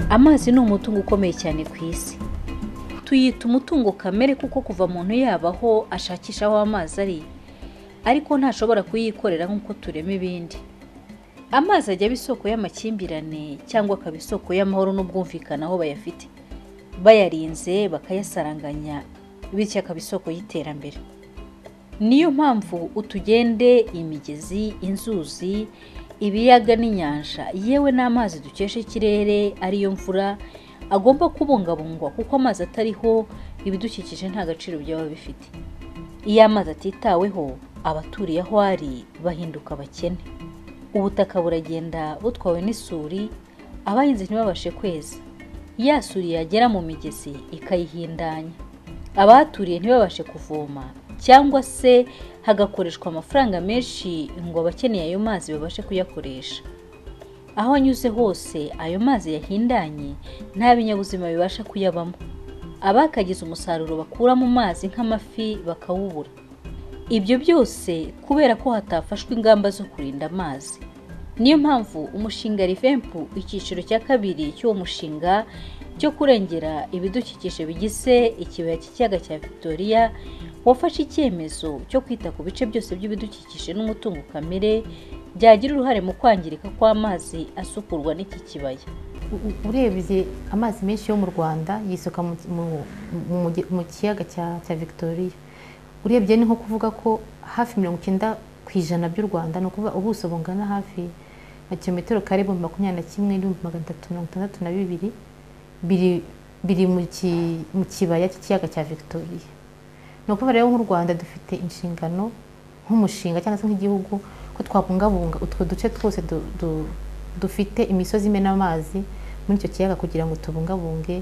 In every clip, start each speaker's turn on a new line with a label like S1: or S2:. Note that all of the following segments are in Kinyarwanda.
S1: amazi ni umutungo ukomeye cyane ku isi tuyita umutungo kamere kuko kuva umuntu yabaho ashakisha aho amazi ari ariko ntashobora kuyikorera nk'uko turema ibindi amazi ajya aba isoko y'amakimbirane cyangwa akaba isoko y'amahoro n'ubwumvikane aho bayafite bayarinze bakayasaranganya bityo akaba isoko y'iterambere niyo mpamvu utugende imigezi inzuzi ibiyaga n'inyanja yewe n'amazi dukesha ikirere ariyo mvura agomba kubungabungwa kuko amazi atariho ibidukikije nta gaciro byaba bifite iyo amazi atitaweho abaturiye aho ari bahinduka abakene ubutaka buragenda butwawe n'isuri abahinzi ntibabashe kweza ya suri yagera mu migezi ikayihindanya abahaturiye ntibabashe kuvoma cyangwa se hagakoreshwa amafaranga menshi ngo abakeneye ayo mazi babashe kuyakoresha aho anyuze hose ayo mazi yahindanye nta binyabuzima bibasha kuyabamo abakagize umusaruro bakura mu mazi nk'amafi bakawubura ibyo byose kubera ko hatafashwe ingamba zo kurinda amazi niyo mpamvu umushinga rivempu icyiciro cya kabiri cy'uwo mushinga cyo kurengera ibidukikije bigize ikibaya cy'ikiyaga cya victoria wafashe icyemezo cyo kwita ku bice byose by'ibidukikije n'umutungo kamere byagira uruhare mu kwangirika kw'amazi asukurwa n'iki kibaya
S2: urebye amazi menshi yo mu rwanda yisuka mu- mu- mu- mu kiyaga cya- cya victoria urebye ni nko kuvuga ko hafi mirongo icyenda ku ijana by'u rwanda ni ukuvuga ubuso bungana hafi na kilometero kare ibihumbi makumyabiri na kimwe n'ibihumbi magana atatu mirongo itandatu na bibiri biri biri mu ki- mu kibaya cy'ikiyaga cya victoria ni ukuvuga rero nk'u rwanda dufite inshingano nk'umushinga cyangwa se nk'igihugu ko twabungabunga utwo duce twose du- du- dufite imisozi imena amazi muri icyo kiyaga kugira ngo tubungabunge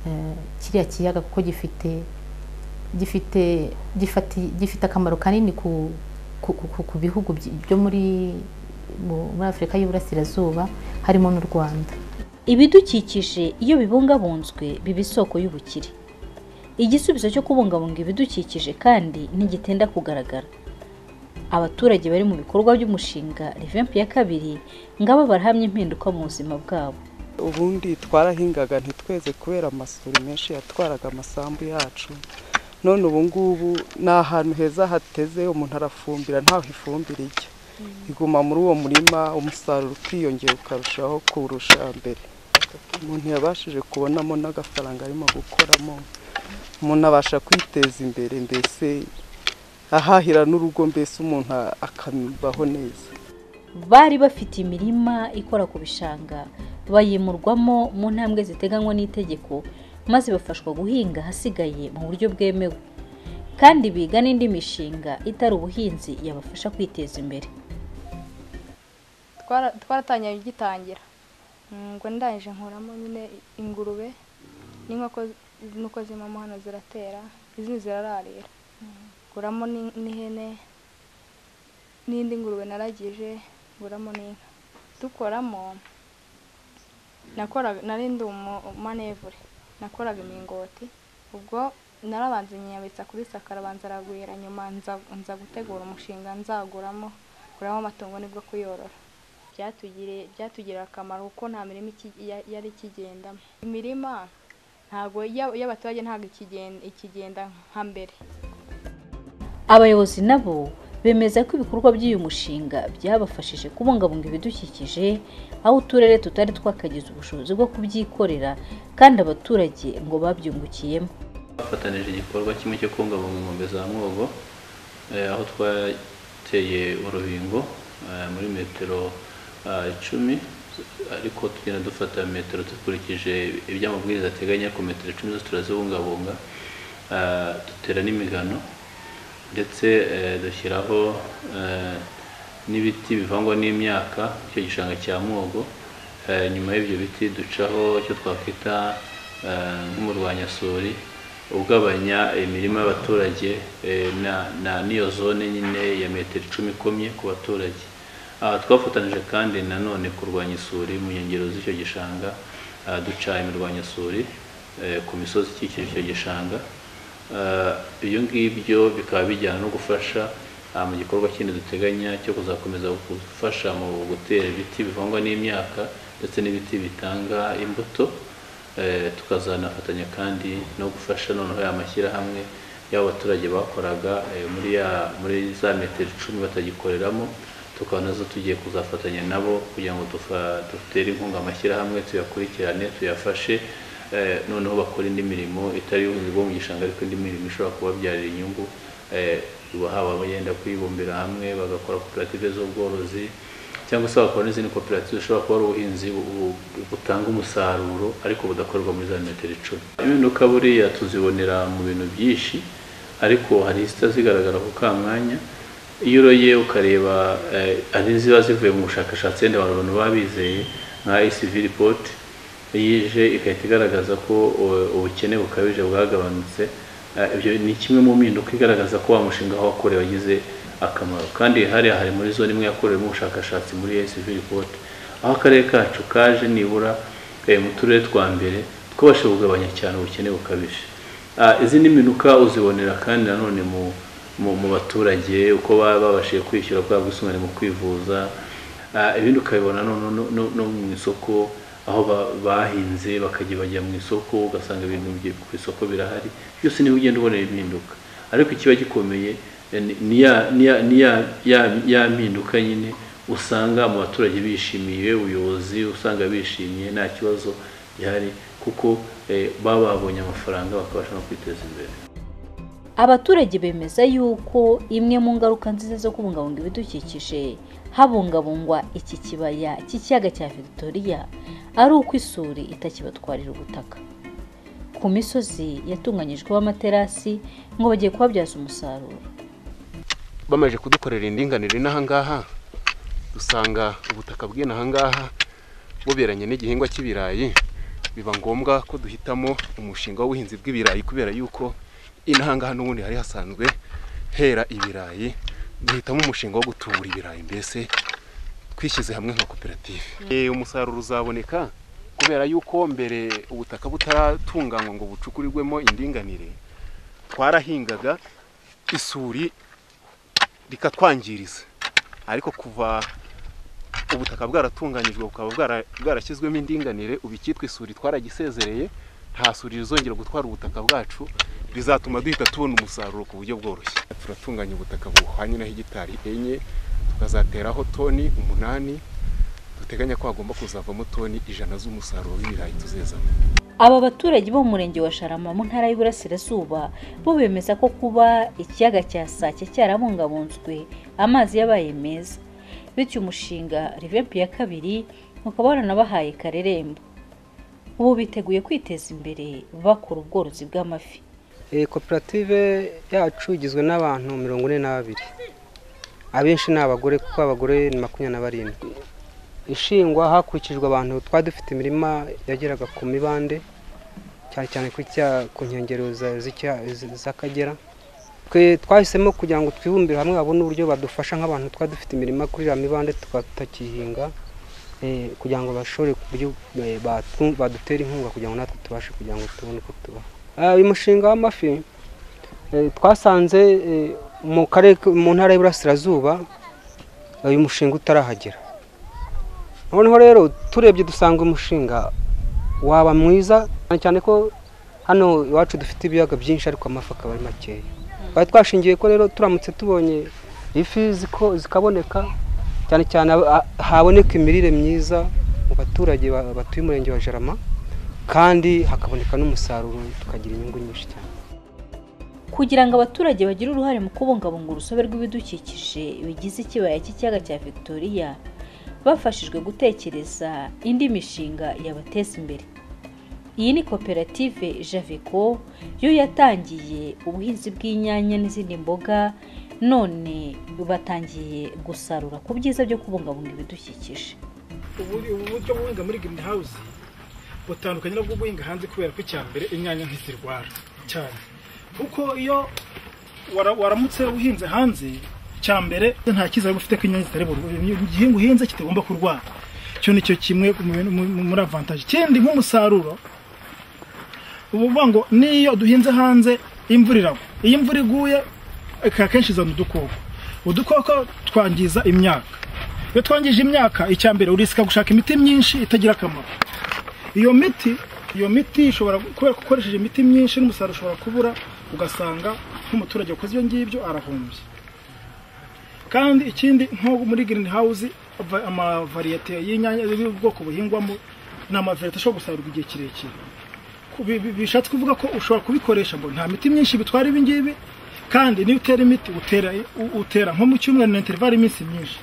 S2: eh, kiriya kiyaga kuko gifite gifite gifati- gifite akamaro kanini ku ku- ku- ku bihugu byi- byo muri mu- muri afurika y'uburasirazuba harimo n'u rwanda
S1: ibidukikije iyo bibungabunzwe biba isoko y'ubukire igisubizo cyo kubungabunga ibidukikije kandi ntigitinda kugaragara abaturage bari mu bikorwa by'umushinga revempu ya kabiri ngabo barahamya impinduka mu buzima bwabo
S3: ubundi twarahingaga ntitweze kubera amasuri menshi yatwaraga amasambu yacu none ubu ngubu ni ahantu heza hateze umuntu arafumbira ntaho ifumbire ijya iguma muri uwo murima umusaruro ukiyongera ukarushaho kurusha mbere umuntu yabashije kubonamo n'agafaranga arimo gukoramo umuntu abasha kwiteza imbere mbese ahahira n'urugo mbese umuntu akabaho neza
S1: bari bafite imirima ikora ku bishanga bayimurwamo mu ntambwe ziteganywa n'itegeko maze bafashwa guhinga ahasigaye mu buryo bwemewe kandi biga n'indi mishinga itari ubuhinzi yabafasha kwiteza imbere
S4: Twara- twaratangiye ugitangira ngo ndangije nkuramo nyine ingurube n'inkoko nuko zimamo hano ziratera izindi zirararira nguramo n'in- n'ihene n'indi ngurube naragije nguramo n'inka dukoramo nakoraga nari ndi umu- umanevure nakoraga imingoti ubwo narabanza nyiyabitsa kuri saka arabanza aragwira nyuma nza- nza gutegura umushinga nzaguramo kuramo amatungo nibwo kuyorora byatugiriye byatugirira akamaro kuko nta mirima iki- ya- yari ikigendamo imirima ntabwo iya- iy'abaturage ntabwo ikigen- ikigenda nka mbere
S1: abayobozi nabo bemeza ko ibikorwa by'uyu mushinga byabafashije kubungabunga ibidukikije aho uturere tutari twakagize ubushobozi bwo kubyikorera kandi abaturage ngo babyungukiyemo
S5: twafatanije igikorwa kimwe cyo kubungabunga inkombe za mwogo eh, aho twateye urubingo eh, muri metero ah, icumi ariko tugenda dufata metero dukurikije ibyo amabwiriza ateganya ku metero icumi zose turazibungabunga Ah, dutera n'imigano ndetse eh, dushyiraho eh, n'ibiti bivangwa n'imyaka icyo gishanga cya mwogo Eh, nyuma y'ibyo biti ducaho icyo twakwita eh, nk'umurwanyasuri ugabanya imirima y'abaturage eh, na- na- n'iyo zone nyine ya metero icumi ikomye ku baturage Ah, twafatanyije kandi nanone kurwanya isuri mu nkengero z'icyo gishanga ah, duca imirwanyasuri eh, ku misozi ikikije icyo gishanga Eh, ibyo ngibyo bikaba bijyana no gufasha ah, mu gikorwa kindi duteganya cyo kuzakomeza gufasha mu gutera ibiti bivangwa n'imyaka ndetse n'ibiti bitanga imbuto eh, tukazanafatanya kandi no gufasha noneho ya mashyirahamwe y'abaturage bakoraga eh, muri ya muri za metero icumi batagikoreramo tukaba nazo tugiye kuzafatanya nabo kugira ngo dufa- dutere inkunga amashyirahamwe tuyakurikirane tuyafashe eh, noneho bakora indi mirimo itari iy'ubuhinzi bwo mu gishanga ariko indi mirimo ishobora kubabyarira inyungu eh, haba abagenda kwibumbira hamwe bagakora koperative z'ubworozi cyangwa se bakora n'izindi koperative zishobora kuba ari ubuhinzi bu- bu- butanga umusaruro ariko budakorerwa muri za metero icumi impinduka buriya tuzibonera mu bintu byinshi ariko hari izita zigaragara ku kamwanya iyo uroye ukareba eh, hari iziba zivuye mu bushakashatsi wenda abantu abantu baba bizeye nka ACV report yije igahita igaragaza ko eh, ubukene bukabije bwagabanutse Eh, ibyo ni kimwe mu mpinduka igaragaza ko wa mushinga wakorewe wagize akamaro kandi hariya hari muri zone imwe yakorewemo ubushakashatsi muri ACV report aho akarere kacu kaje nibura eh, mu turere twa mbere twabasha kugabanya cyane ubukene bukabije Ah, izindi mpinduka uzibonera kandi nanone mu mu, mu baturage uko baba babashije kwishyura bwa bwisungane mu kwivuza Ah, ibindi ukabibona no, no, no, no, no mu isoko aho ba- bahinze bakajya bajya mu isoko ugasanga ibintu bye- ku isoko birahari byose niho ugenda ubona impinduka ariko ikiba gikomeye eh, ni- ni ya- ni ya- ni ya- ya- ya mpinduka nyine usanga mu baturage bishimiye ubuyobozi usanga bishimiye nta kibazo gihari kuko eh, baba babonye amafaranga bakabasha no kwiteza imbere
S1: abaturage bemeza yuko imwe mu ngaruka nziza zo kubungabunga ibidukikije habungabungwa iki kibaya cy'ikiyaga cya victoria ari uko isuri itakibatwarira ubutaka ku misozi yatunganyijweho amaterasi ngo bagiye kuhabyaza umusaruro
S6: bamaze kudukorera indinganire n'ahangaha dusanga ubutaka bw'inahangaha buberanye n'igihingwa cy'ibirayi biba ngombwa ko duhitamo umushinga w'ubuhinzi bw'ibirayi kubera yuko inahangaha n'ubundi hari hasanzwe hera ibirayi duhitamo umushinga wo gutubura ibirayi mbese twishyize hamwe nka koperative Eh, umusaruro uzaboneka kubera yuko mbere ubutaka butaratunganywa ngo bucukurirwemo indinganire twarahingaga isuri rikatwangiriza ariko kuva ubutaka bwaratunganyijwe bukaba bwara- bwarashyizwemo indinganire ubu icyitwa isuri twaragisezereye nta suri rizongera gutwara ubutaka bwacu bizatuma duhita tubona umusaruro ku buryo bworoshye turatunganya ubutaka buhwanye na hegitari enye tukazateraho toni umunani duteganya ko hagomba kuzavamo toni ijana z'umusaruro w'ibirayi tuzezamo
S1: aba baturage bo mu murenge wa sharama mu ntara y'uburasirazuba bo bemeza ko kuba ikiyaga cya sake cyarabungabunzwe amazi yabaye meza bityo umushinga rivempi ya kabiri ukaba waranabahaye karerembo ubu biteguye kwiteza imbere bakora ubworozi bw'amafi
S7: Iyi koperative yacu igizwe n'abantu mirongo ine na babiri abenshi ni abagore kuko abagore ni makumyabiri na barindwi ishingwa hakurikijwe abantu twari dufite imirima yageraga ku mibande cyane cyane ku cya- ku nkengero za- z'icya- z- z'akagera twe twahisemo kugira ngo twibumbire hamwe babone uburyo badufasha nk'abantu twari dufite imirima kuri iriya mibande tukaba tutakihinga eh, kugira ngo bashobore ku buryo eh, batu- badutere inkunga kugira ngo natwe tubashe kugira ngo tubone uko tubaho Ah, uyu mushinga w'amafi eh, twasanze eh, mu karere k- mu ntara y'iburasirazuba eh, uyu mushinga utarahagera noneho rero turebye dusanga umushinga waba mwiza cyane cyane ko hano iwacu dufite ibiyaga byinshi ariko amafi akaba ari makeya twari twashingiye ko rero turamutse tubonye ifi ziko- zikaboneka cyane cyane aba- a- haboneka imirire myiza mu baturage ba- batuye umurenge wa jarama kandi hakaboneka n'umusaruro tukagira inyungu nyinshi cyane
S1: kugira ngo abaturage bagire uruhare mu kubungabunga urusobe rw'ibidukikije bigize ikibaya cy'ikiyaga cya victoria bafashijwe gutekereza indi mishinga yabateza imbere iyi ni koperative javeko yo yatangiye ubuhinzi bw'inyanya n'izindi mboga none batangiye gusarura ku byiza byo kubungabunga ibidukikije
S8: ubu ubu buryo buhinga muri green house butandukanye n'ubwo buhinga hanze kubera ko icya mbere inyanya ntizirwara cyane kuko iyo wara- waramutse uhinze hanze cya mbere nta cyizere uba ufite ko inyanya zitari burwaye igihingwa uhinze kitagomba kurwara icyo ni cyo kimwe mu bintu- mu- mu- muri avantaje ikindi nk'umusaruro ubu uvuga ngo niyo duhinze hanze imvura iragwa iyo imvura iguye akenshi izana udukoko udukoko twangiza imyaka iyo twangije imyaka icya mbere urisika gushaka imiti myinshi itagira akamaro iyo miti iyo miti ishobora kubera ko ukoresheje imiti myinshi n'umusaruro ushobora kubura ugasanga nk'umuturage wakoze ibyo ngibyo arahombye kandi ikindi nko muri girini hawuzi amavariyete y'inyanya y'ubwoko buhingwamo ni amavariyete ashobora gusarurwa igihe kirekire Bi- bi- bishatse kuvuga ko ushobora kubikoresha ngo nta miti myinshi bitwara ibi ngibi kandi niyo utera imiti utera u- utera nko mu cyumweru na interivali iminsi myinshi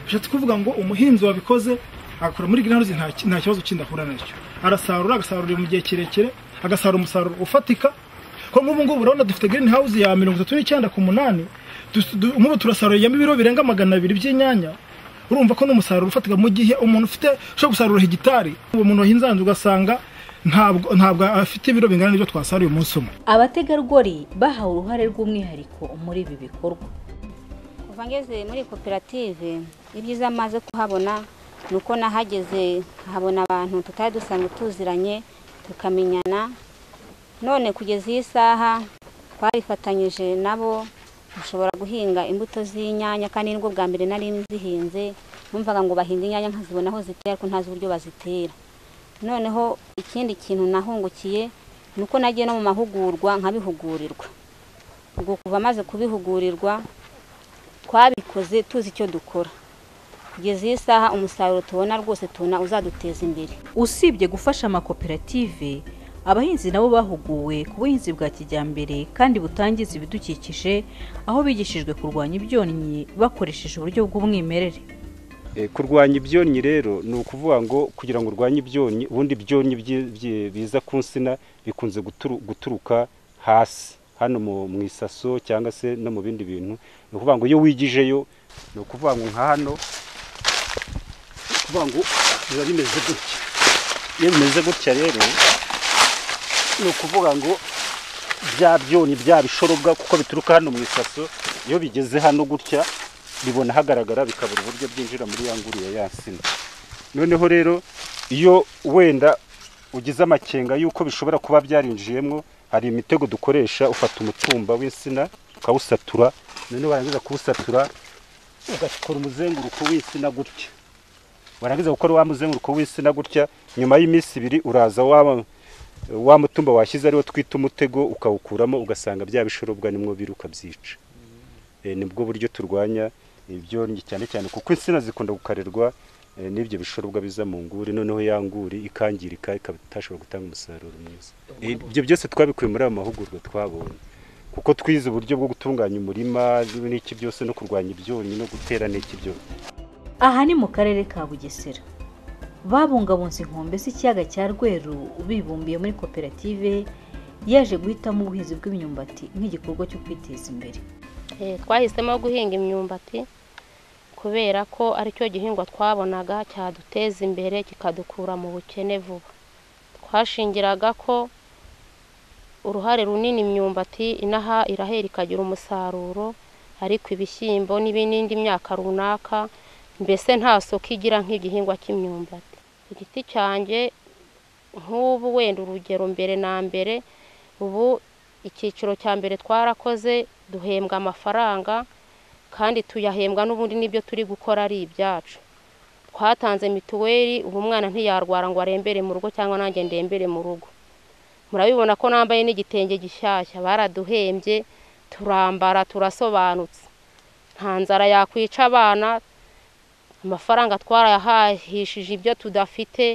S8: bishatse kuvuga ngo umuhinzi wabikoze agakora muri greenhouse nta ki- nta kibazo kindi ahura nacyo arasarura agasarurira mu gihe kirekire agasarura umusaruro ufatika ko nk'ubu ngubu urabona dufite greenhouse ya mirongo itatu n'icyenda ku munani Dus- du- nk'ubu turasaruriyemo ibiro birenga magana abiri by'inyanya urumva ko n'umusaruro ufatika mu gihe umuntu ufite ushobora gusarura hegitari uwo muntu wahinze hanze ugasanga ntabwo ntabwo afite ibiro bingana n'ibyo twasaruye umunsi umwe
S1: abategarugori bahawe uruhare rw'umwihariko muri ibi bikorwa
S9: kuva ngeze muri koperative ibyiza maze kuhabona ni uko nahageze habona abantu tutari dusanzwe tuziranye tukamenyana none kugeza iyi saha twarifatanyije nabo dushobora guhinga imbuto z'inyanya kandi nibwo bwa mbere nari nzihinze numvaga ngo bahinga inyanya nkazibona aho zitera ariko ntazi uburyo bazitera noneho ikindi kintu nahungukiye ni uko nagiye no mu mahugurwa nkabihugurirwa ubwo kuva maze kubihugurirwa twabikoze tuzi icyo dukora kugeza iyi saha umusaruro tubona rwose tubona uzaduteza imbere
S1: usibye gufasha amakoperative abahinzi nabo bahuguwe ku buhinzi bwa kijyambere kandi butangiza ibidukikije aho bigishijwe kurwanya ibyonnyi bakoresheje uburyo bw'umwimerere
S10: Eh, kurwanya ibyonnyi rero ni ukuvuga ngo kugira ngo urwanye ibyonnyi ubundi ibyonnyi byi- byi- biza ku nsina bikunze guturu- guturuka hasi hano mu mu isaso cyangwa se no mu bindi bintu ni ukuvuga ngo iyo wigijeyo ni ukuvuga ngo nka hano ni ukuvuga ngo biba bimeze gutya iyo bimeze gutya rero ni ukuvuga ngo bya byonnyi bya bishorobwa kuko bituruka hano mu isaso iyo bigeze hano gutya bibona hagaragara bikabura uburyo byinjira muri ya nguru ya ya nsina noneho rero iyo wenda ugize amakenga y'uko bishobora kuba byarinjiyemo hari imitego dukoresha ufata umutumba w'insina ukawusatura noneho warangiza kuwusatura ugakora umuzenguruko w'insina gutya warangiza gukora wa muzenguruko w'insina gutya nyuma y'iminsi ibiri uraza wa wa mutumba washyize ariwo twita umutego ukawukuramo ugasanga bya bishorobwa nimwo biruka byica Eh, nibwo buryo turwanya ibyonnyi cyane cyane kuko insina zikunda gukarerwa eh, n'ibyo bishorobwa biza mu nguri noneho ya nguri ikangirika ikaba itashobora gutanga umusaruro mwiza Eh, ibyo byose twabikuye muri ayo mahugurwa twabonye kuko twize uburyo bwo gutunganya umurima n'iki byose no kurwanya ibyonnyi no gutera n'iki byose
S1: aha ni mu karere ka bugesera babungabunze inkombe z'ikiyaga cya rweru bibumbiye muri koperative yaje guhitamo ubuhinzi bw'imyumbati nk'igikorwa cyo kwiteza imbere
S11: Eh, twahisemo guhinga imyumbati kubera ko ari cyo gihingwa twabonaga cyaduteza imbere kikadukura mu bukene vuba twashingiraga ko uruhare runini imyumbati inaha irahera ikagira umusaruro ariko ibishyimbo n'ibi- n'indi myaka runaka mbese nta soko igira nk'igihingwa cy'imyumbati igiti cyanjye nk'ubu wenda urugero mbere na mbere ubu icyiciro cya mbere twarakoze duhembwa amafaranga kandi tuyahembwa n'ubundi n'ibyo turi gukora ari ibyacu twatanze mituweli ubu umwana ntiyarwara ngo arembere mu rugo cyangwa nanjye ndembere mu rugo murabibona ko nambaye n'igitenge gishyashya baraduhembye turambara turasobanutse nta nzara yakwica abana amafaranga twarayahahishije ibyo tudafite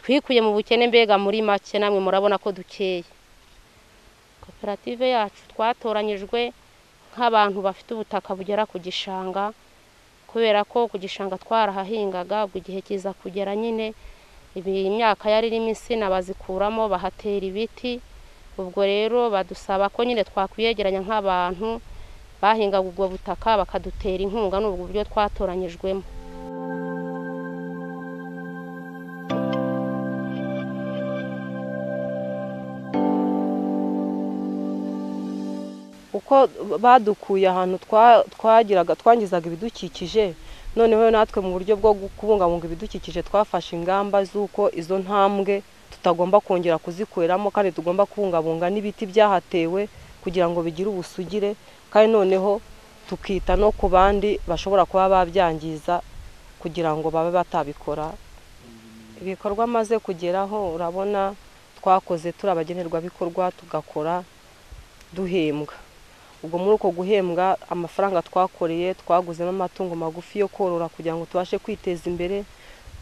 S11: twikuye mu bukene mbega muri make namwe murabona ko dukeye koperative yacu twatoranyijwe nk'abantu bafite ubutaka bugera ku gishanga kubera ko ku gishanga twarahahingaga ubwo igihe kiza kugera nyine ibi- imyaka yari irimo insina bazikuramo bahatera ibiti ubwo rero badusaba ko nyine twakwiyegeranya nk'abantu bahingaga ubwo butaka bakadutera inkunga ni ubwo buryo twatoranyijwemo
S12: uko badukuye ahantu twa- twagiraga twangizaga ibidukikije noneho natwe mu buryo bwo gu- kubungabunga ibidukikije twafashe ingamba z'uko izo ntambwe tutagomba kongera kuzikoreramo kandi tugomba kubungabunga n'ibiti byahatewe kugira ngo bigire ubusugire kandi noneho tukita no ku bandi bashobora kuba babyangiza kugira ngo babe batabikora ibikorwa amaze kugeraho urabona twakoze turi abagenerwabikorwa tugakora duhembwa ubwo muri uko guhembwa amafaranga twakoreye twaguzemo amatungo magufi yo korora kugira ngo tubashe kwiteza imbere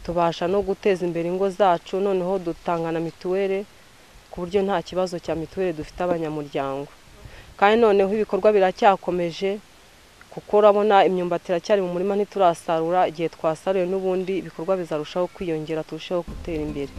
S12: tubasha no guteza imbere ingo zacu noneho dutanga na mituweli ku buryo nta kibazo cya mituweli dufite abanyamuryango kandi noneho ibikorwa biracyakomeje kuko urabona imyumbati iracyari mu murima ntiturasarura igihe twasaruye n'ubundi ibikorwa bizarushaho kwiyongera turusheho gutera imbere